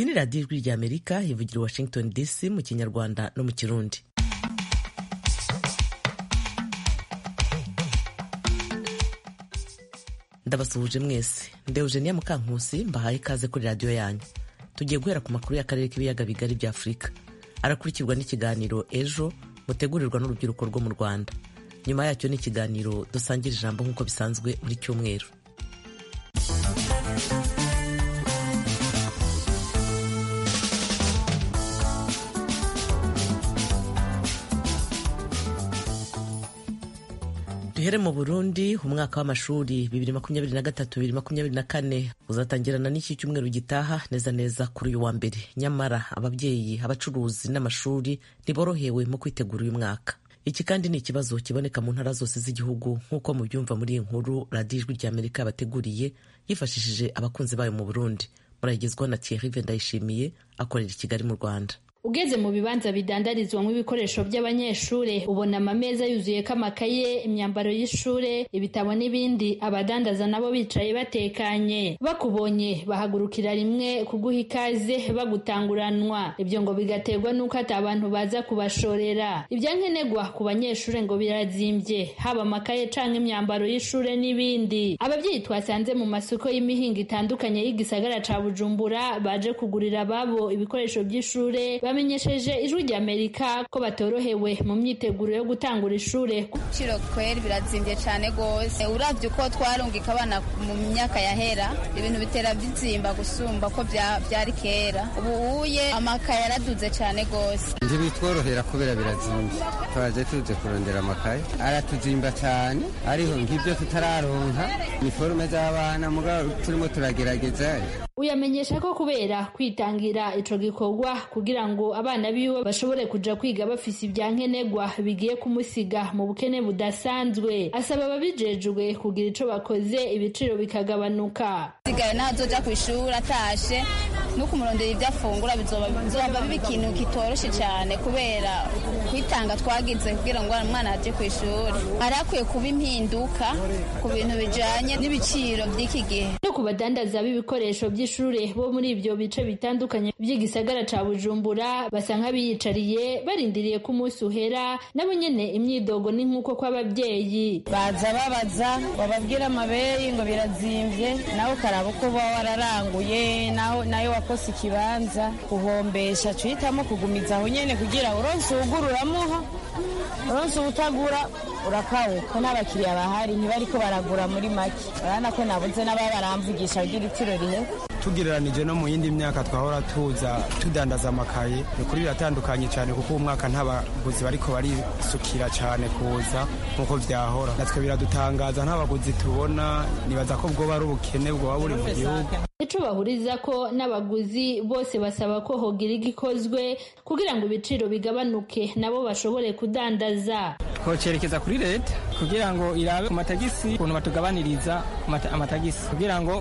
ni radiyo ijwi ry'amerika ivugira washington dc mu kinyarwanda no mu kirundi ndabasuhuje mwese ndewe Eugenia Mukankusi mbahaye ikaze kuri radiyo yanyu tugiye guhera ku makuru y'akarere k'ibiyaga bigari bya afurika arakurikirwa n'ikiganiro ejo mutegurirwa n'urubyiruko rwo mu rwanda nyuma yacyo ni ikiganiro dusangira ijambo nk'uko bisanzwe buri cyumweru duhere mu burundi umwaka w'amashuri bibiri makumyabiri na gatatu bibiri makumyabiri na kane uzatangirana n'iki cyumweru gitaha neza neza kuri uyu wa mbere nyamara ababyeyi abacuruzi n'amashuri ntiborohewe mu kwitegura uyu mwaka iki kandi ni ikibazo kiboneka mu ntara zose z'igihugu nk'uko mubyumva muri iyi nkuru radiyo ijwi ry'amerika yabateguriye yifashishije abakunzi bayo mu burundi murayigezwaho na thierry ndayishimiye akorera i kigali mu rwanda ugeze mu bibanza bidandarizwamo ibikoresho by'abanyeshuri ubona amameza yuzuyeko amakaye imyambaro y'ishure ibitabo n'ibindi abadandaza nabo bicaye batekanye bakubonye bahagurukira rimwe kuguha ikaze bagutanguranwa ibyo ngo bigaterwa n'uko ati abantu baza kubashorera ibyankenerwa ku banyeshuri ngo birazimbye haba amakaye canke imyambaro y'ishure n'ibindi ababyeyi twasanze mu masoko y'imihingo itandukanye y'igisagara ca bujumbura baje kugurira ababo ibikoresho by'ishure bamenyesheje ijwi ry'amerika ko batorohewe mu myiteguro yo gutangura ishure ibiciro kweri birazimbye cyane rwose uravye uko twarungika abana mu myaka yahera ibintu bitera bizimba gusumba ko byari kera ubu uye amakaye araduze cyane rwose ntibitworohera kubera birazimbye twaje tuje kurondera amakaye aratuzimba cyane ariho nk'ibyo tutararonka niforume z'abana mugabo turimo turagerageza uyamenyesha ko kubera kwitangira ico gikorwa kugira ngo abana biwe bashobore kuja kwiga bafise ibyankenerwa bigiye kumusiga mu bukene budasanzwe asaba ababijejwe kugira ico bakoze ibiciro bikagabanuka sigaye ntazoja kw'ishuri atashe no kumurondera ibyo afungura bizoba biba ikintu kitoroshye cyane kubera kwitanga twagize kugira ngo umwana ajye ku ishuri hari hakwiye kuba impinduka ku bintu bijyanye n'ibiciro by'iki gihe no ku badandaza b'ibikoresho by'ishuri bo muri ibyo bice bitandukanye by'igisagara cya bujumbura basa nk'abiyicariye barindiriye ko umunsi uhera nabo nyine imyidogo ni nk'uko kw'ababyeyi baza babaza bababwira amabeyi ngo birazimbye nawe ukaraba uko uba wararanguye nayo wakoze ikibanza guhombesha tuhitamo kugumiza aho nyine kugira uronse uwugururamuho uronse uwutagura urakawe ko n'abakiriya bahari ntibariko baragura muri make urabona ko nabuze n'ababa baramvugisha ugira itiro rihe tugereranije no mu yindi myaka twahora tuza tudandaza amakaye ni kuri biratandukanye cyane kuko uwo mwaka nta baguzi bariko barisukira cyane kuza nk'uko byahora natwe biradutangaza nta baguzi tubona nibaza ko bwoba ari ubukene bwoba buri mu gihugu ico bahuriza ko n'abaguzi bose basaba ko hogira igikozwe kugira ngo ibiciro bigabanuke nabo bashobore kudandaza twocerekeza kuri leta kugira ngo irabe ku matagisi ukuntu batugabaniriza amatagisi kugira ngo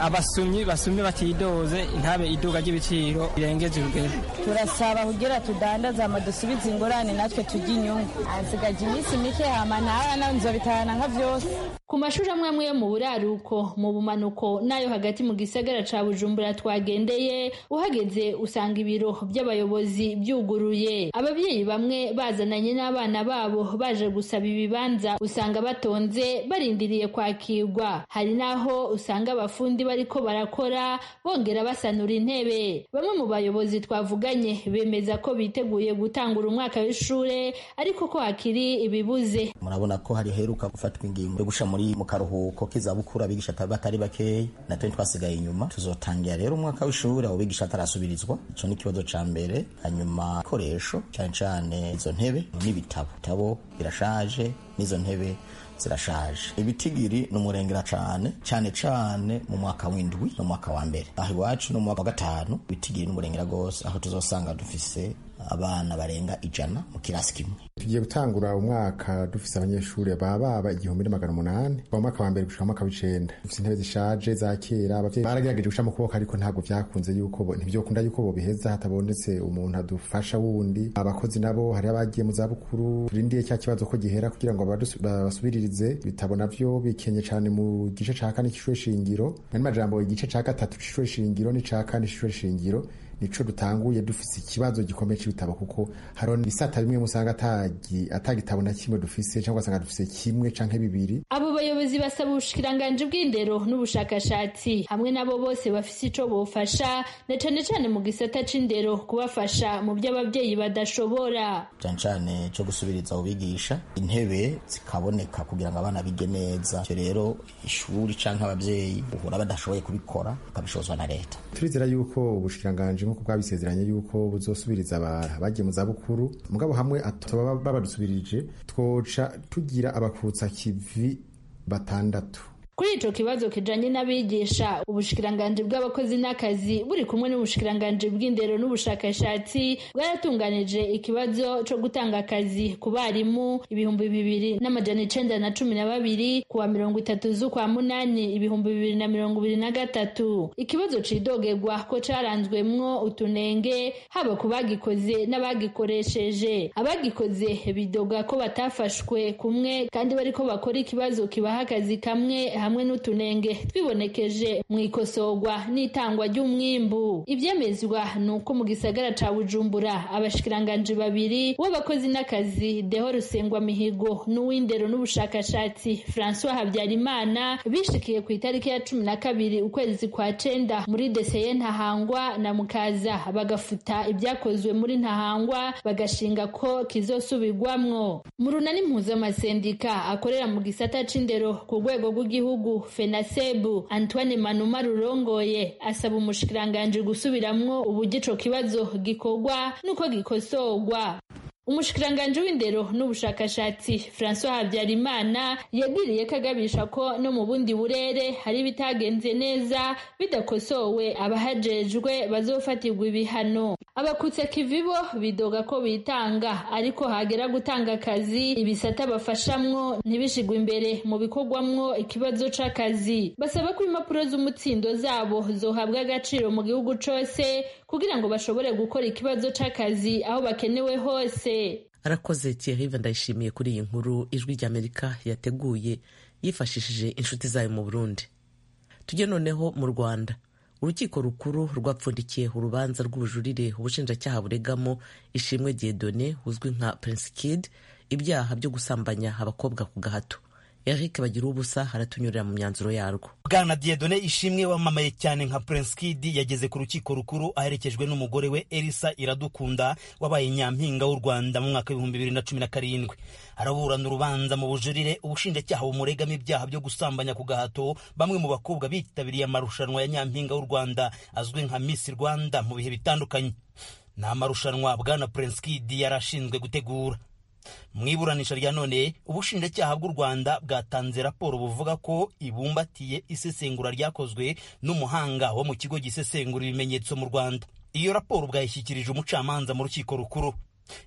abasumyi basumye batidoze ntabe iduka ry'ibiciro birengeje urugero turasaba kugira tudandaza amadusubiza ingorane natwe tujye inyungu hasigaje iminsi mike hama ntawe nanzobitahana nka vyose ku mashuri amwe amwe yo mu buraruko mu bumanuko n'ayo hagati mu gisagara ca bujumbura twagendeye uhageze usanga ibiro by'abayobozi byuguruye ababyeyi bamwe bazananye n'abana babo baje gusaba ibibanza usanga batonze barindiriye kwakirwa hari n'aho usanga abafundi bariko barakora bongera basanura intebe bamwe mu bayobozi twavuganye bemeza ko biteguye gutangura umwaka w'ishure ariko ko hakiri ibibuze murabona ko hariheruka gufatwa ingingo yo gusha muri mu karuhuko k'izabukuru abigisha batari bakeya natwe twasigaye inyuma tuzotangira rero umwaka w'ishuri abo bigisha atarasubirizwa ico ni ikibazo ca mbere hanyuma ikoresho cane cane izo ntebe n'ibitabo bitabo birashaje n'izo ntebe zirashaje ibitigiri ni umurengera cane cane cane mu mwaka w'indwi no mwaka wa mbere aho iwacu no mu mwaka wa gatanu ibitigiri ni umurengera gose aho tuzosanga dufise abana barenga ijana mu kirasi kimwe tugiye gutangura umwaka dufise abanyeshuri bababa igihumbi n'amagana umunani wa mwaka wa mbere gushika mwaka w'icenda dufise intebe zishaje za kera abavyeyi baragerageje gusha mu kuboko ariko ntabwo vyakunze yuko ntivyokunda yuko bobiheza hatabonetse umuntu adufasha wundi abakozi nabo hari abagiye mu zabukuru turindiye cya ikibazo ko gihera kugira ngo abadusu- babasubiririze ibitabo navyo bikenye cane mu gice ca kane c'ishure shingiro nari majambo igice ca gatatu c'ishure shingiro n'ica kane c'ishure shingiro nico dutanguye dufise ikibazo gikomeye c'ibitabo kuko hariho ibisata bimwe musanga atagi atagitabo na kimwe dufise cyangwa usanga dufise kimwe canke bibiri Abo bayobozi basaba ubushikiranganji bw'indero n'ubushakashatsi hamwe n'abo bose bafise ico bofasha na cane cane mu gisata c'indero kubafasha mu by'abavyeyi badashobora. cyane cyane cyo gusubiriza ubigisha intebe zikaboneka kugira ngo abana bige neza icyo rero ishuri cyangwa ababyeyi uhora badashoboye kubikora bakabishozwa na leta turizera yuko ubushikiranganji nk'uko bwabisezeranye yuko buzosubiriza aba- abagiye mu zabukuru mugabo hamwe ataba babadusubirije twoca tugira abakurutsa kivi batandatu Kuri ico kibazo kijanye n'abigisha ubushikiranganji bw'abakozi n'akazi buri kumwe n'ubushikiranganji bw'indero n'ubushakashatsi bwaratunganije ikibazo co gutanga akazi ku barimu ibihumbi bibiri n'amajana icenda na cumi na babiri ku wa mirongo itatu z'ukwa munani ibihumbi bibiri na mirongo ibiri na gatatu ikibazo cidogerwa ko caranzwemwo utunenge haba ku bagikoze n'abagikoresheje abagikoze bidoga ko batafashwe kumwe kandi bariko bakora ikibazo kibaha akazi kamwe hamwe n'utunenge twibonekeje mu ikosorwa n'itangwa ry'umwimbu ivyemezwa ni uko mu gisagara ca bujumbura abashikiranganji babiri w'abakozi n'akazi deho rusengwa mihigo n'uw'indero n'ubushakashatsi francois habyarimana bishikiye ku itariki ya cumi na kabiri ukwezi kwa cenda muri deseye ntahangwa na mukaza bagafuta ibyakozwe muri ntahangwa bagashinga ko kizosubirwamwo mu runani mpuzamasendika akorera mu gisata c'indero ku rwego rw'igihugu fenasebu antoine manuma rurongoye asaba umushikiranganji gusubiramwo uburyo ico kibazo gikorwa n'uko gikosorwa umushikiranganji w'indero n'ubushakashatsi francois habyarimana yagiriye ko agabisha ko no mu bundi burere hari ibitagenze neza bidakosowe abahajejwe bazofatirwa ibihano abakutse kivibo bidoga ko bitanga ariko hagera gutanga akazi ibisata bafashamwo ntibishigwe imbere mu bikorwamwo ikibazo c'akazi basaba ko impapuro z'umutsindo zabo zohabwa agaciro mu gihugu cose kugira ngo bashobore gukora ikibazo c'akazi aho bakenewe hose arakoze thierry ndayishimiye kuri iyi nkuru ijwi ry'amerika yateguye yifashishije inshuti zayo mu burundi tujye noneho mu rwanda urukiko rukuru rwapfundikiye urubanza rw'ubujurire ubushinjacyaha buregamo ishimwe diedone uzwi nka prince kid ibyaha byo gusambanya abakobwa ku gahato eric bagira ubusa aratunyurira mu myanzuro yarwo bwana diedone ishimwe wamamaye cyane nka prince kid yageze ku rukiko rukuru aherekejwe n'umugore we elisa iradukunda wabaye nyampinga w'u rwanda mu mwaka w'ibihumbi bibiri na cumi na karindwi araburana urubanza mu bujurire ubushinjacyaha bumuregamo ibyaha byo gusambanya ku gahato bamwe mu bakobwa bitabiriye amarushanwa ya nyampinga w'u rwanda azwi nka miss rwanda mu bihe bitandukanye ni amarushanwa bwana prince kid yari ashinzwe gutegura mu iburanisha rya none ubushinjacyaha bw'u rwanda bwatanze raporo buvuga ko ibumbatiye isesengura ryakozwe n'umuhanga wo mu kigo gisesengura ibimenyetso mu rwanda iyo raporo bwayishyikirije umucamanza mu rukiko rukuru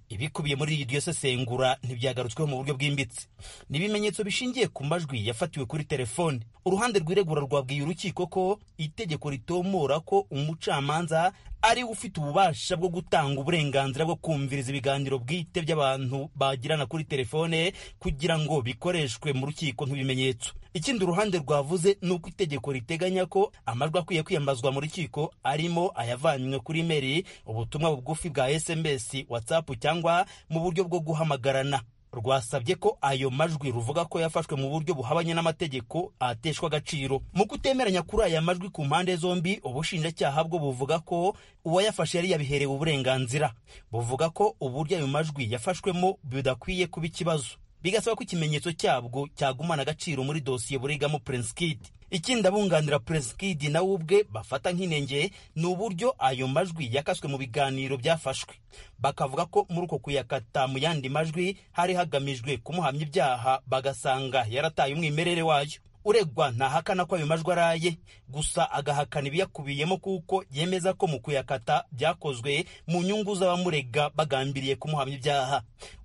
ibikubiye muri iryo sesengura ntibyagarutsweho mu buryo bwimbitse ni ibimenyetso bishingiye ku majwi yafatiwe kuri telefone uruhande rwiregura rwabwiye urukiko ko itegeko ritomora ko umucamanza ari we ufite ububasha bwo gutanga uburenganzira bwo kumviriza ibiganiro bwite by'abantu bagirana kuri telefone kugira ngo bikoreshwe mu rukiko nk'ibimenyetso ikindi uruhande rwavuze ni uko itegeko riteganya ko amajwi akwiye kwiyambazwa mu rukiko arimo ayavanywe kuri meri ubutumwa bugufi bwa sms whatsapp cyangwa mu buryo bwo guhamagarana rwasabye ko ayo majwi ruvuga ko yafashwe mu buryo buhabanye n'amategeko ateshwa agaciro mu kutemeranya kuri aya majwi ku mpande zombi ubushinjacyaha bwo buvuga ko uwayafashe yari yabiherewe uburenganzira buvuga ko uburyo ayo majwi yafashwemo bidakwiye kuba ikibazo bigasaba ko ikimenyetso cyabwo cyagumana agaciro muri dosiye burigamo prince kid ikindi abunganira prince kid nawe ubwe bafata nk'inenge ni uburyo ayo majwi yakaswe mu biganiro byafashwe bakavuga ko muri uko kuyakata mu yandi majwi hari hagamijwe kumuhamya ibyaha bagasanga yarataye umwimerere wayo uregwa ntahakana ko ayo majwi araye gusa agahakana ibiyakubiyemo kuko yemeza ko mu kuyakata byakozwe mu nyungu z'abamurega bagambiriye kumuhamya ibyaha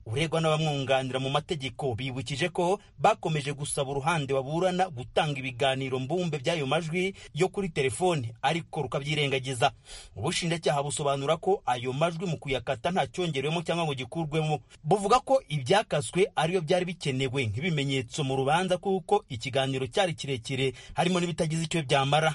uregwa n'abamwunganira mu mategeko bibukije ko bakomeje gusaba uruhande baburana gutanga ibiganiro mbumbe by'ayo majwi yo kuri telefone ariko rukabyirengagiza ubushinjacyaha busobanura ko ayo majwi mu kuyakata nta cyongerewemo cyangwa ngo gikurwemo buvuga ko ibyakaswe ariyo byari bikenewe nk'ibimenyetso mu rubanza kuko ikiganiro cyari kirekire harimo n'ibitagize icyo byamara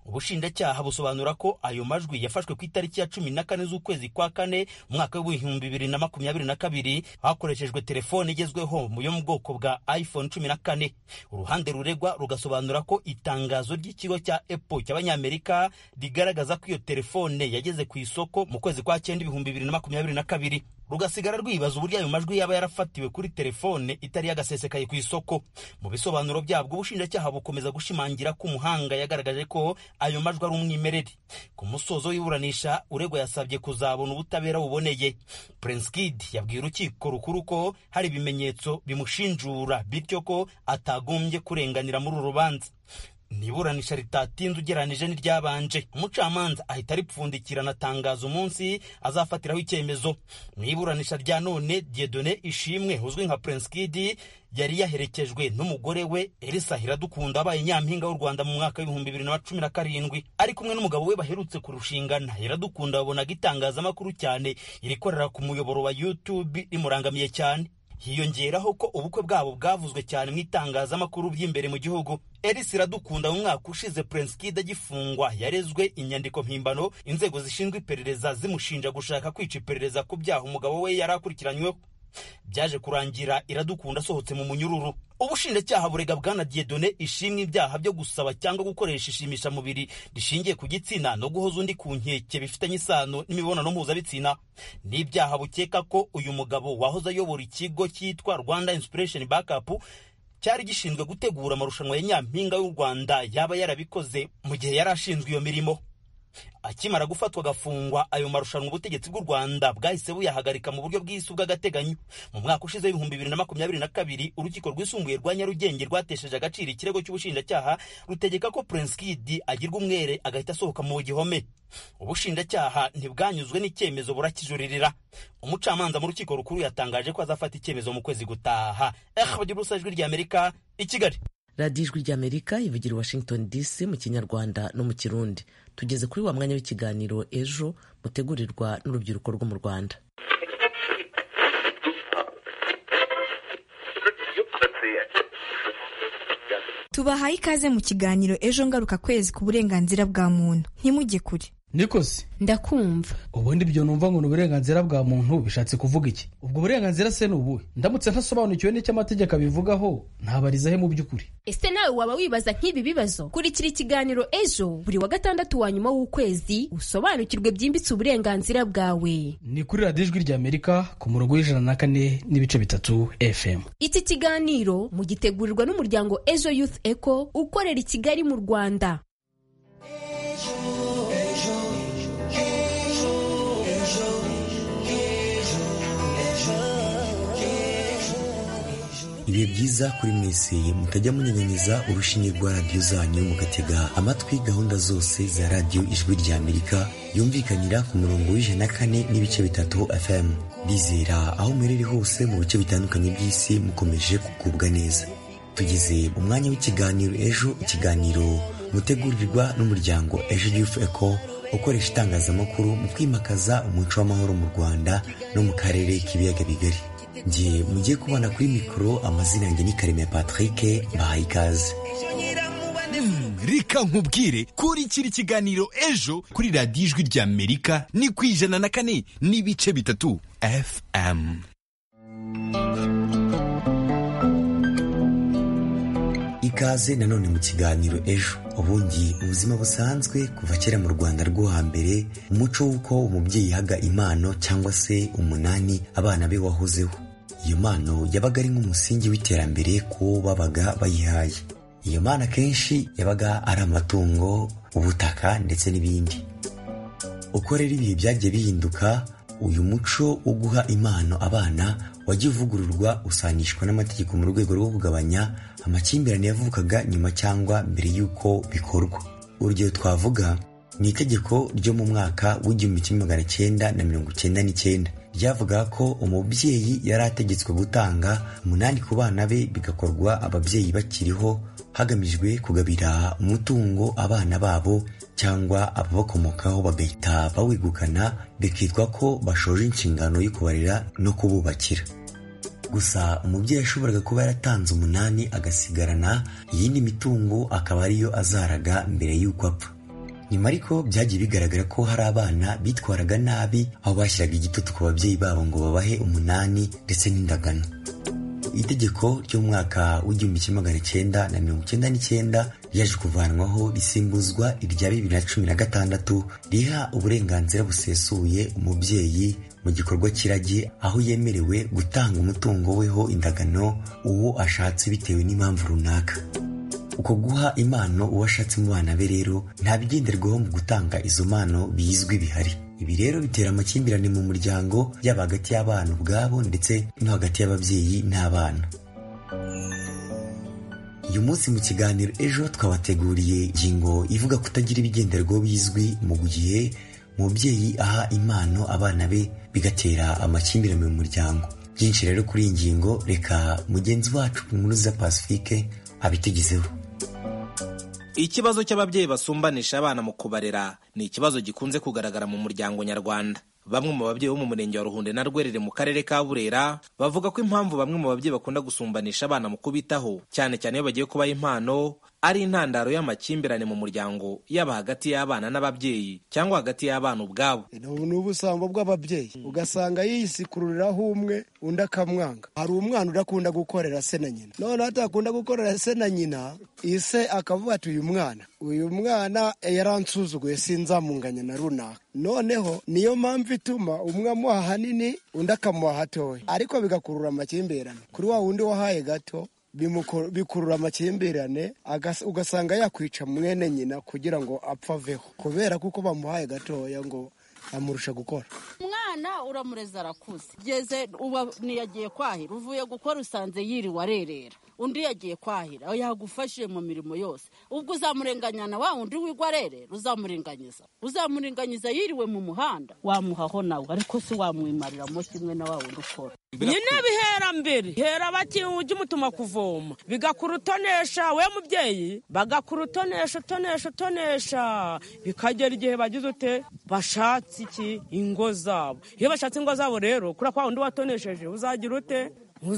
ubushinjacyaha busobanura ko ayo majwi yafashwe ku itariki ya cumi na kane z'ukwezi kwa kane umwaka w'ibihumbi bibiri na makumyabiri na kabiri hakoreshejwe telefone igezweho yo mu bwoko bwa iphone cumi na kane uruhande ruregwa rugasobanura ko itangazo ry'ikigo cya apple cy'abanyamerika rigaragaza ko iyo telefone yageze ku isoko mu kwezi kwa cyenda ibihumbi bibiri na makumyabiri na kabiri rugasigara rwibaza uburyo ayo majwi yaba yarafatiwe kuri telefone itari yagasesekaye ku isoko mu bisobanuro byabwo ubushinjacyaha bukomeza gushimangira ko umuhanga yagaragaje ko ayo majwi ari umwimerere ku musozo w'iburanisha uregwa yasabye kuzabona ubutabera buboneye prince kid yabwiye urukiko rukuru ko hari ibimenyetso bimushinjura bityo ko atagombye kurenganira muri uru rubanza niburanisha ritatinze ugereranije n'iryabanje umucamanza ahita aripfundikira anatangaza umunsi azafatiraho icyemezo mu iburanisha rya none diedone ishimwe uzwi nka prince kid yari yaherekejwe n'umugore we elisa hiradukunda abaye nyampinga w'u rwanda mu mwaka w'ibihumbi bibiri na cumi na karindwi ari kumwe n'umugabo we baherutse kurushingana hiradukunda babonaga itangazamakuru cyane irikorera ku muyoboro wa youtube rimurangamiye cyane hiyongeraho ko ubukwe bwabo bwavuzwe cyane mu itangazamakuru by'imbere mu gihugu elisi iradukunda mu mwaka ushize prince kid agifungwa yarezwe inyandiko mpimbano inzego zishinzwe iperereza zimushinja gushaka kwica iperereza ku byaha umugabo we yari akurikiranyweho byaje kurangira iradukunda asohotse mu munyururu ubushinjacyaha burega bwana diedone ishimwe ibyaha byo gusaba cyangwa gukoresha ishimishamubiri rishingiye ku gitsina no guhoza undi ku nkeke bifitanye isano n'imibonano mpuzabitsina n'ibyaha bukeka ko uyu mugabo wahoze ayobora ikigo cyitwa rwanda inspiration backup cyari gishinzwe gutegura amarushanwa ya nyampinga y'u rwanda yaba yarabikoze mu gihe yari ashinzwe iyo mirimo akimara gufatwa agafungwa ayo marushanwa ubutegetsi bw'u rwanda bwahise buyahagarika mu buryo bw'isi bw'agateganyo mu mwaka ushize w'ibihumbi bibiri na makumyabiri na kabiri urukiko rwisumbuye rwa nyarugenge rwatesheje agaciro ikirego cy'ubushinjacyaha rutegeka ko prince kid agirwa umwere agahita asohoka mu gihome ubushinjacyaha ntibwanyuzwe n'icyemezo burakijuririra umucamanza mu rukiko rukuru yatangaje ko azafata icyemezo mu kwezi gutaha ehbagira ubusa ijwi ry'amerika i kigali radiyo ijwi ry'amerika ivugira washington dc mu kinyarwanda no mu kirundi tugeze kuri wa mwanya w'ikiganiro ejo mutegurirwa n'urubyiruko rwo mu rwanda tubahaye ikaze mu kiganiro ejo ngaruka kwezi ku burenganzira bwa muntu ntimujye kure nikosi ndakumva ubundi ibyo numva ngo ni uburenganzira bwa muntu bishatse kuvuga iki ubwo burenganzira se ni ubuhe ndamutse ntasobanukiwe n'icyo amategeko abivugaho ntabarizahe mu by'ukuri ese nawe waba wibaza nk'ibi bibazo kurikira ikiganiro ejo buri wa gatandatu wa nyuma w'ukwezi usobanukirwe byimbitse uburenganzira bwawe ni kuri radiyo ijwi ry'amerika ku murongo w'ijana na kane n'ibice bitatu fm iki kiganiro mugitegurirwa n'umuryango ejo youth eco ukorera i kigali mu rwanda ibihe byiza kuri mwese mutajya munyanyanyiza urushinge rwa radiyo zanyu mugatega amatwi gahunda zose za radiyo ijwi rya amerika yumvikanira ku murongo w'ijana na kane n'ibice bitatu fm bizera aho muherereye hose mu bice bitandukanye by'isi mukomeje kugubwa neza tugeze umwanya w'ikiganiro ejo ikiganiro mutegurirwa n'umuryango ejo yufu eko ukoresha itangazamakuru mu kwimakaza umuco w'amahoro mu rwanda no mu karere k'ibiyaga bigari njye mugiye kubona kuri mikoro amazina yanjye ni kareme patrick bahaye ikaze reka nkubwire kurikira ikiganiro ejo kuri radiyo ijwi rya amerika ni ku ijana na kane n'ibice bitatu fm ikaze nanone mu kiganiro ejo ubundi ubuzima busanzwe kuva kera mu rwanda rwo hambere umuco w'uko umubyeyi yahaga impano cyangwa se umunani abana be wahozeho iyo mpano yabaga ari nk'umusingi w'iterambere kuwo babaga bayihaye iyo mpano akenshi yabaga ari amatungo ubutaka ndetse n'ibindi uko rero ibihe byagiye bihinduka uyu muco wo guha impano abana wajya uvugururwa usangishwa n'amategeko mu rwego rwo kugabanya amakimbirane yavukaga nyuma cyangwa mbere y'uko bikorwa urugero twavuga ni itegeko ryo mu mwaka w'igihumbi kimwe magana cyenda na mirongo cyenda n'icyenda ryavugaga ko umubyeyi yari ategetswe gutanga umunani ku bana be bigakorwa ababyeyi bakiriho hagamijwe kugabira umutungo abana babo cyangwa ababakomokaho bagahita bawegukana bikitwa ko bashoje inshingano yo kubarera no kububakira gusa umubyeyi yashoboraga kuba yaratanze umunani agasigarana iyindi mitungo akaba ariyo azaraga mbere y'uko apfa nyuma ariko byagiye bigaragara ko hari abana bitwaraga nabi aho bashyiraga igitutu ku babyeyi babo ngo babahe umunani ndetse n'indagano itegeko ryo mu mwaka w'igihumbi kimwe magana cyenda na mirongo icyenda n'icyenda ryaje kuvanwaho risimbuzwa irya bibiri na cumi na gatandatu riha uburenganzira busesuye umubyeyi mu gikorwa kiragi aho yemerewe gutanga umutungo weho indagano uwo ashatse bitewe n'impamvu runaka uko guha impano uwo ashatse mu bana be rero nta bigenderwaho mu gutanga izo mpano bizwi bihari ibi rero bitera amakimbirane mu muryango yaba hagati y'abana ubwabo ndetse no hagati y'ababyeyi n'abana uyu munsi mu kiganiro ejo twabateguriye ingingo ivuga kutagira ibigenderwaho bizwi mu gihe umubyeyi aha impano abana be bigatera amakimbirane mu muryango byinshi rero kuri iyi ngingo reka mugenzi wacu inkuru za pacifique abitegezeho ikibazo cy'ababyeyi basumbanisha abana mu kubarera ni ikibazo gikunze kugaragara mu muryango nyarwanda bamwe mu babyeyi bo mu murenge wa ruhunde na rwerere mu karere ka burera bavuga ko impamvu bamwe mu babyeyi bakunda gusumbanisha abana mu kubitaho cyane cyane iyo bagiye kubaha impano ari intandaro y'amakimbirane mu muryango yaba hagati y'abana n'ababyeyi cyangwa hagati y'abana ubwabo ni ubusambo bw'ababyeyi ugasanga yisikururiraho umwe undi akamwanga hari umwana udakunda gukorera se na nyina noneho atakunda gukorera se na nyina ise akavuga ati uyu mwana uyu mwana yaransuzuguye sinzamunganya na runaka noneho niyo mpamvu ituma umwe amuha hanini undi akamuha hatoya ariko bigakurura amakimbirane kuri wa wundi wahaye gato bikurura amakimbirane ugasanga yakwica mwene nyina kugira ngo apfa aveho kubera kuko bamuhaye gatoya ngo amurusha gukora umwana uramureze arakuze ugeze ntiyagiye kwahira uvuye gukora usanze yiriwe arerera undi yagiye kwahira yagufashije mu mirimo yose ubwo uzamurenganya na wa wundi wigwa arerera uzamurenganyiza uzamurenganyiza yiriwe mu muhanda wamuhaho nawe ariko si wamwimariramo kimwe na wa wundi ukora nyine bihera mbere hera batiwe ujye umutuma kuvoma bigakura utonesha we mubyeyi bagakura utonesha utonesha utonesha bikagera igihe bagize ute bashatse iki ingo zabo iyo bashatse ingo zabo rero kuri kwa wundi watonesheje uzagira ute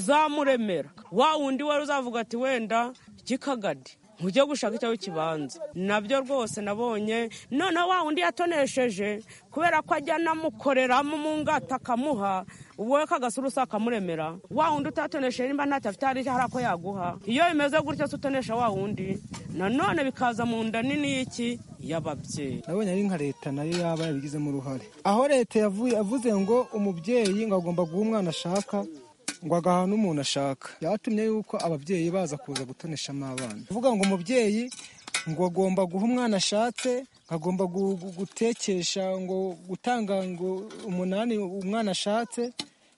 uzamuremera wa wundi wari uzavuga ati wenda kikagadi ujye gushaka icyawe kibanza nabyo rwose nabonye noneho wa wundi yatonesheje kubera ko ajya anamukoreramo mu ngata akamuha wowe kagasurusa akamuremera wa wundi utatonesheje nimba ntacyo afite hari ako yaguha iyo bimeze gutyo se utonesha wa wundi nanone bikaza mu nda nini y'iki y'ababyeyi nabonye ari nka leta nayo yaba yabigizemo uruhare aho leta yavuze ngo umubyeyi ngo agomba guha umwana ashaka ngo agaha n'umuntu ashaka byatumye yuko ababyeyi baza kuza gutoneshamo abana uvuga ngo umubyeyi ngo agomba guha umwana ashatse agomba gutekesha ngo gutanga ngo umunani umwana ashatse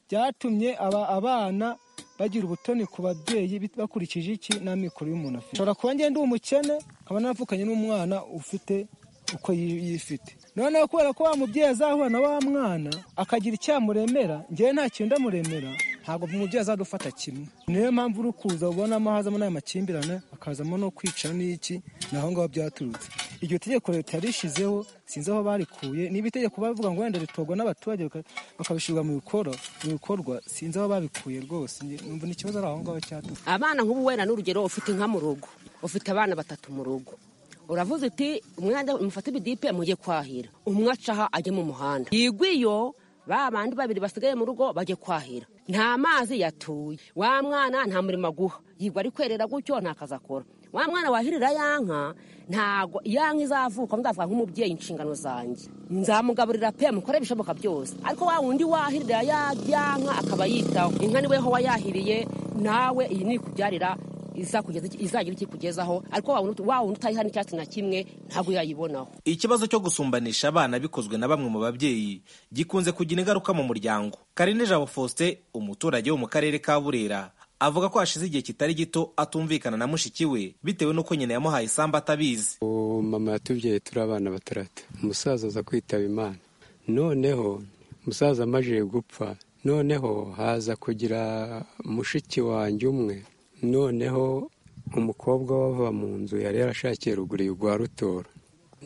byatumye aba abana bagira ubutoni ku babyeyi bakurikije iki n'amikoro y'umuntu afite ushobora kuba ngenda uwo umukene nkaba naravukanye n'umwana ufite uko yifite noneho kubera ko wa mubyeyi azahura na wa mwana akagira icyamuremera ngewe nta kintu ndamuremera ntabwo umubyeyi azadufata kimwe niyo mpamvu uri kuza ubonamo hazamo n'aya makimbirane akazamo no kwica n'iki ni aho ngaho byaturutse iryo tegeko leta yarishizeho sinzi aho barikuye niba itegeko bavuga ngo wenda ritorwa n'abaturage bakabishyirwa mu bikorwa sinzi aho babikuye rwose numva ni ikibazo ari aho ngaho cyaturutse abana nk'ubu wenda n'urugero ufite inka mu rugo ufite abana batatu mu rugo uravuze uti umwana mufate ibidipe mujye kwahira umwe acaha ajye mu muhanda yigwa iyo ba bandi babiri basigaye mu rugo bajye kwahira nta mazi yatuye wa mwana nta murimo aguha yigwa ari kwerera gutyo nta kazi akora wa mwana wahirira ya nka ntago ya nka izavuka ndavuga nk'umubyeyi inshingano zanjye nzamugaburira pe mukore ibishoboka byose ariko wa wundi wahirira ya nka akaba yitaho inka niwe ho wayahiriye nawe iyi ni ikubyarira izagira iki kugezaho ariko wa wundi utayiha n'icyatsi na kimwe ntabwo yayibonaho ikibazo cyo gusumbanisha abana bikozwe na bamwe mu babyeyi gikunze kugira ingaruka mu muryango karine jabo faustin umuturage wo mu karere ka burera avuga ko hashize igihe kitari gito atumvikana na mushiki we bitewe n'uko nyina yamuhaye isambu atabizi mama yatubyaye turi abana batarata umusaza aza kwitaba imana noneho umusaza amajije gupfa noneho haza kugira mushiki wanjye umwe noneho umukobwa wava mu nzu yari yarashakiye ruguru rwa rutora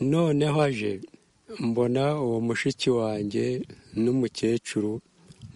noneho aje mbona uwo mushiki wanjye n'umukecuru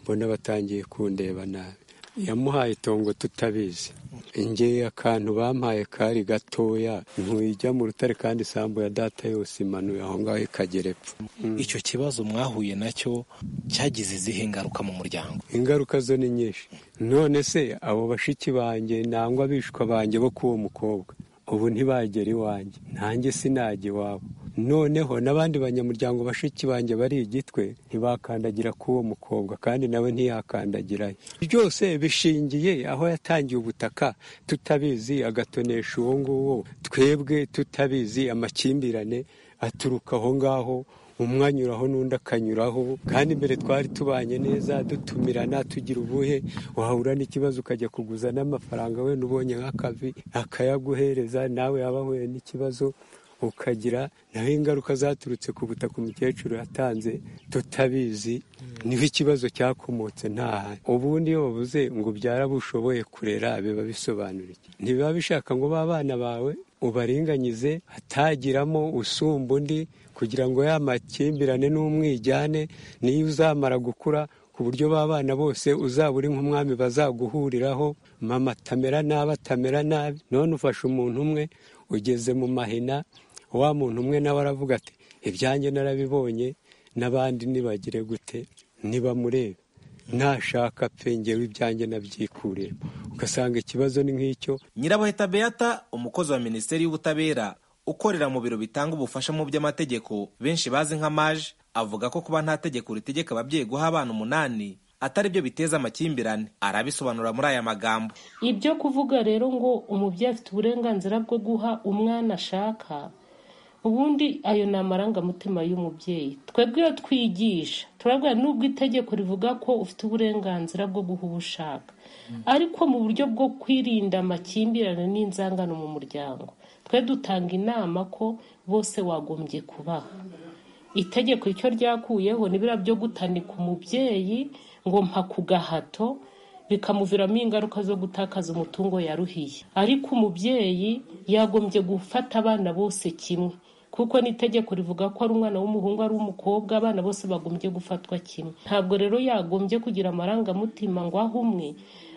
mbona batangiye kundeba nabi yamuhaye itongo tutabizi ingeye akantu bampaye kari gatoya ntujya mu rutare kandi isambu ya data yose imanuye aho ngaho ikagera epfo icyo kibazo mwahuye nacyo cyagize izihe ngaruka mu muryango ingaruka zo ni nyinshi none se abo bashiki banjye nangwa abishwa banjye bo k'uwo mukobwa ubu ntibagera iwanjye nanjye sinajya iwabo noneho n'abandi banyamuryango bashiki banjye bari igitwe ntibakandagira k'uwo mukobwa kandi nawe ntiyakandagirayo byose bishingiye aho yatangiye ubutaka tutabizi agatonesha uwo nguwo twebwe tutabizi amakimbirane aturuka aho ngaho umwe anyuraho n'undi akanyuraho kandi mbere twari tubanye neza dutumirana tugira ubuhe wahura n'ikibazo ukajya kuguza n'amafaranga wenda ubonye nk'akavi akayaguhereza nawe yaba ahuye n'ikibazo ukagira naho ingaruka zaturutse ku butaka umukecuru yatanze tutabizi niho ikibazo cyakomotse ntahari ubundi iyo bavuze ngo ubyara bushoboye kurera biba bisobanura iki ntibiba bishaka ngo b'abana bawe ubaringanyize hatagiramo usumba undi kugira ngo ya makimbirane n'umwijyane niyo uzamara gukura ku buryo b'abana bose uzaba uri nk'umwami bazaguhuriraho mama atamera nabi atamera nabi none ufashe umuntu umwe ugeze mu mahina wa muntu umwe nawe aravuga ati ibyanjye narabibonye n'abandi nibagire gute ntibamurebe nashaka pe ngewe ibyanjye nabyikuremo ugasanga ikibazo ni nk'icyo nyirabahita beata umukozi wa minisiteri y'ubutabera ukorera mu biro bitanga ubufasha mu by'amategeko benshi bazi nka maje avuga ko kuba nta tegeko ritegeka ababyeyi guha abana umunani atari byo biteza amakimbirane arabisobanura muri aya magambo ibyo kuvuga rero ngo umubyeyi afite uburenganzira bwo guha umwana ashaka ubundi ayo ni amarangamutima y'umubyeyi twebwe iyo twigisha turabwira n'ubwo itegeko rivuga ko ufite uburenganzira bwo guha uwo ushaka ariko mu buryo bwo kwirinda amakimbirane n'inzangano mu muryango twe dutanga inama ko bose wagombye kubaha itegeko icyo ryakuyeho ni biriya byo gutanika umubyeyi ngo mpa ku gahato bikamuviramo ingaruka zo gutakaza umutungo yaruhiye ariko umubyeyi yagombye gufata abana bose kimwe kuko n'itegeko rivuga ko ari umwana w'umuhungu ari umukobwa abana bose bagombye gufatwa kimwe ntabwo rero yagombye kugira amarangamutima ngo aho umwe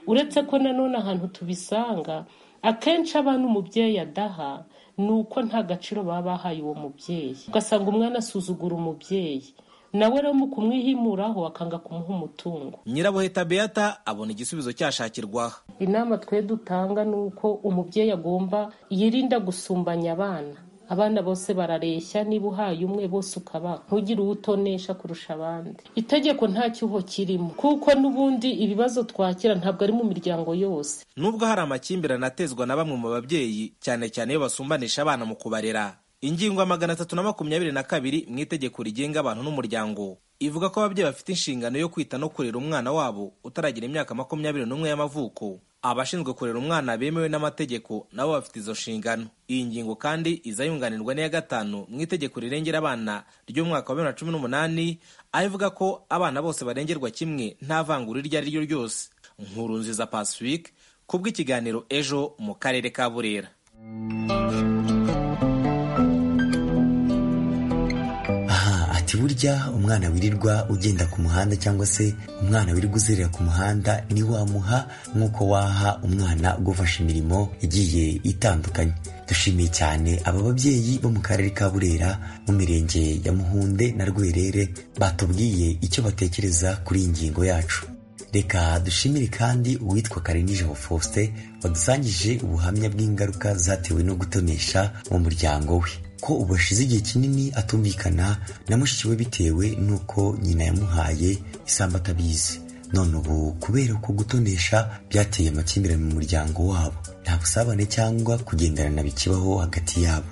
uretse ko nanone ahantu tubisanga akenshi abana umubyeyi adaha ni uko nta gaciro baba bahaye uwo mubyeyi ugasanga umwana asuzugura umubyeyi nawe rero mu kumwihimuraho akanga kumuha umutungo nyirabuheta beata abona igisubizo cyashakirwaho inama twe dutanga ni uko umubyeyi agomba yirinda gusumbanya abana abana bose barareshya niba uhaye umwe bose ukabaha ntugire uwo utonesha kurusha abandi itegeko nta cyuho kirimo kuko n'ubundi ibibazo twakira ntabwo ari mu miryango yose nubwo hari amakimbirane atezwa na bamwe mu babyeyi cyane cyane iyo basumbanisha abana mu kubarera ingingo ya magana atatu na makumyabiri na kabiri mu itegeko rigenga abantu n'umuryango ivuga ko ababyeyi bafite inshingano yo kwita no kurera umwana wabo utaragira imyaka makumyabiri n'umwe y'amavuko abashinzwe kurera umwana bemewe n'amategeko nabo bafite izo nshingano iyi ngingo kandi iza yunganirwa n'iya gatanu mu itegeko rirengera abana ry'umwaka wa bibiri na cumi n'umunani aho ivuga ko abana bose barengerwa kimwe nta vangura iryo ari ryo ryose nkuru nziza pacifique kubw'ikiganiro ejo mu karere ka burera burya umwana wirirwa ugenda ku muhanda cyangwa se umwana wirirwa uzerera ku muhanda ntiwamuha nk'uko waha umwana ugufasha imirimo igiye itandukanye dushimiye cyane aba babyeyi bo mu karere ka burera mu mirenge ya muhunde na rwerere batubwiye icyo batekereza kuri iyi ngingo yacu reka dushimire kandi uwitwa karenijabo faustin wadusangije ubuhamya bw'ingaruka zatewe no gutonesha mu muryango we ko ubu ashize igihe kinini atumvikana na mushiki we bitewe n'uko nyina yamuhaye isambu atabizi none ubu kubera ko gutonesha byateye amakimbirane mu muryango wabo nta busabane cyangwa kugenderana bikibaho hagati yabo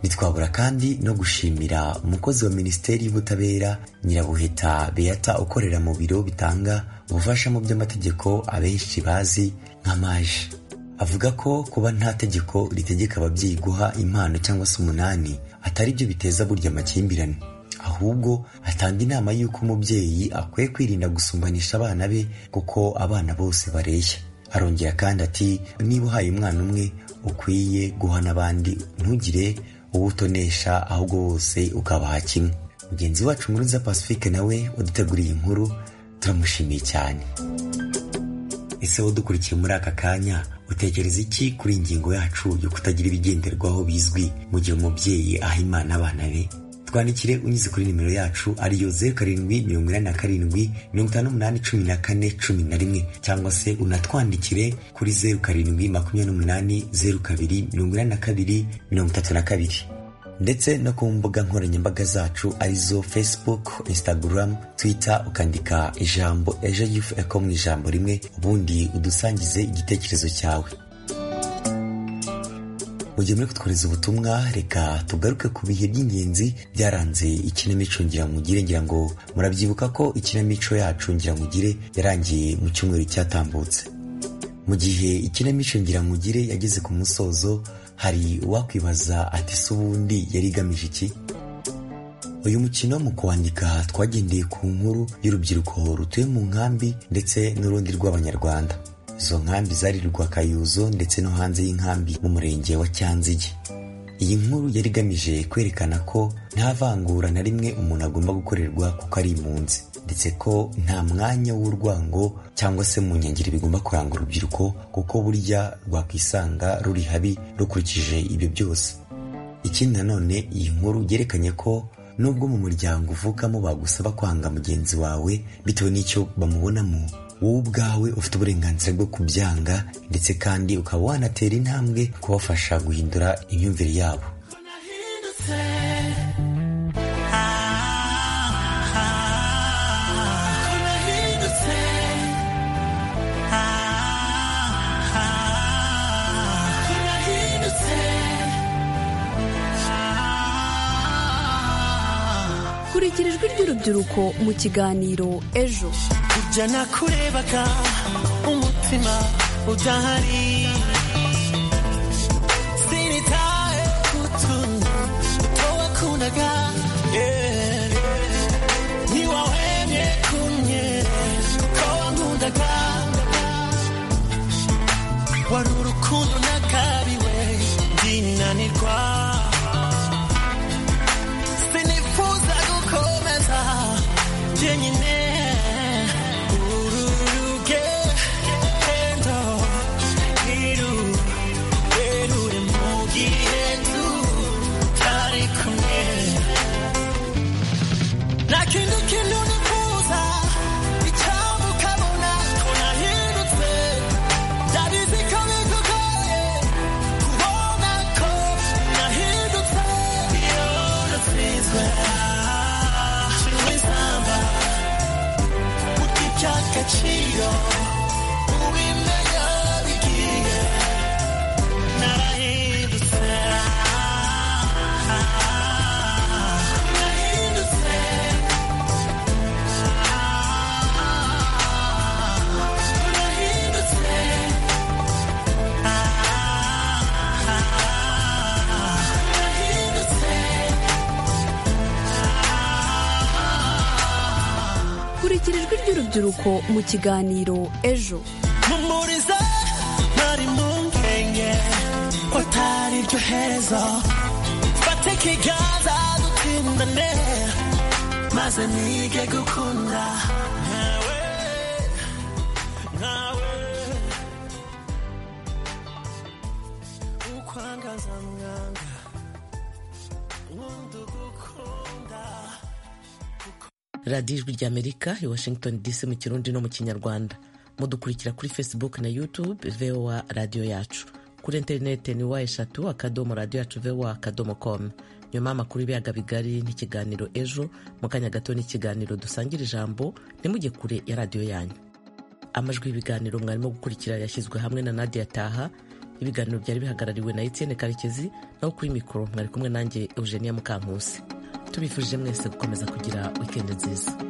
ntitwabura kandi no gushimira umukozi wa minisiteri y'ubutabera nyirabuheta beata ukorera mu biro bitanga ubufasha mu by'amategeko abenshi bazi nka maje avuga ko kuba nta tegeko ritegeka ababyeyi guha impano cyangwa se umunani atari byo biteza burya amakimbirane aho ahubwo atanga inama y'uko umubyeyi akwiye kwirinda gusumbanisha abana be kuko abana bose bareshya arongera kandi ati niba uhaye umwana umwe ukwiye guhana abandi ntugire uwo utonesha ahubwo bose ukabaha kimwe mugenzi wacu muruza pacifique nawe uduteguriye inkuru turamushimiye cyane ese wowe udukurikiye muri aka kanya utekereza iki kuri ingingo yacu yo kutagira ibigenderwaho bizwi mu gihe umubyeyi aha imana abana be twandikire unyuze kuri nimero yacu ariyo zeru karindwi mirongo inani na karindwi mirongo itanu n'umunani cumi na kane cumi na rimwe cyangwa se unatwandikire kuri zeru karindwi makumyabiri n'umunani zeru kabiri mirongo inani na kabiri mirongo itatu na kabiri ndetse no ku mbuga nkoranyambaga zacu arizo facebook instagram twitter ukandika ijambo ejo yufu eko mu ijambo rimwe ubundi udusangize igitekerezo cyawe mu gihe muri kutwohereza ubutumwa reka tugaruke ku bihe by'ingenzi byaranze ikinamico ngiramugire ngira ngo murabyibuka ko ikinamico yacu ngiramugire yarangiye mu cyumweru cyatambutse mu gihe ikinamico ngiramugire yageze ku musozo hari uwakwibaza ati se ubundi yari igamije iki uyu mukino mu kuwandika twagendeye ku nkuru y'urubyiruko rutuye mu nkambi ndetse n'urundi rw'abanyarwanda izo nkambi zari Kayuzo ndetse no hanze y'inkambi mu murenge wa cyanzige iyi nkuru yari igamije kwerekana ko nta vangura na rimwe umuntu agomba gukorerwa kuko ari impunzi ndetse ko nta mwanya w'urwango cyangwa se mu nkengero bigomba kuranga urubyiruko kuko burya rwakwisanga ruri habi rukurikije ibyo byose ikindi nanone iyi nkuru yerekanye ko nubwo mu muryango uvukamo bagusaba kwanga mugenzi wawe bitewe n'icyo bamubonamo wowe ubwawe ufite uburenganzira bwo kubyanga ndetse kandi ukaba wanatera intambwe kubafasha guhindura imyumvire yabo kurikira ijwi ry'urubyiruko mu kiganiro ejo ibyo nakurebaga umutima udahari sinitaye ku tuntu two wakundaga yeah. ntiwahwemye kunyereza uko wankundaga wari urukundo nakabiwe ndinanirwa sinifuza gukomeza jyenyine ururugendo iru rerure mu gihe tutari kumwe nta kintu kintu nifuza icyawe ukabona ko nahindutse ndabizi ko bigugoye kubona ko nahindutse iyo natsinzwe cumi samba uti iby'agaciro ubimenya bigiye narahindutse narahindutse kurikira ijwi ry'urubyiruko mu kiganiro ejo mumburiza nari mu nkenge ko atari ryo herezo fate ikiganza dutindane maze nige gukunda nawe nawe ukwangaza mwanga nkunda gukunda radiyo ijwi rya amerika i washington dc mu kirundi no mu kinyarwanda mudukurikira kuri facebook na youtube voa radiyo yacu kuri interinete ni wa eshatu akadomo radiyo yacu voa akadomo com nyuma y'amakuru y'ibiyaga bigari n'ikiganiro ejo mu kanya gato n'ikiganiro dusangira ijambo ntimujye kure ya radiyo yanyu amajwi y'ibiganiro mwarimo gukurikira yashyizwe hamwe na nadia taha ibiganiro byari bihagarariwe na etienne karekezi naho kuri mikoro mwari kumwe nanjye eugenia mukankusi tubifurije mwese gukomeza kugira wikendi nziza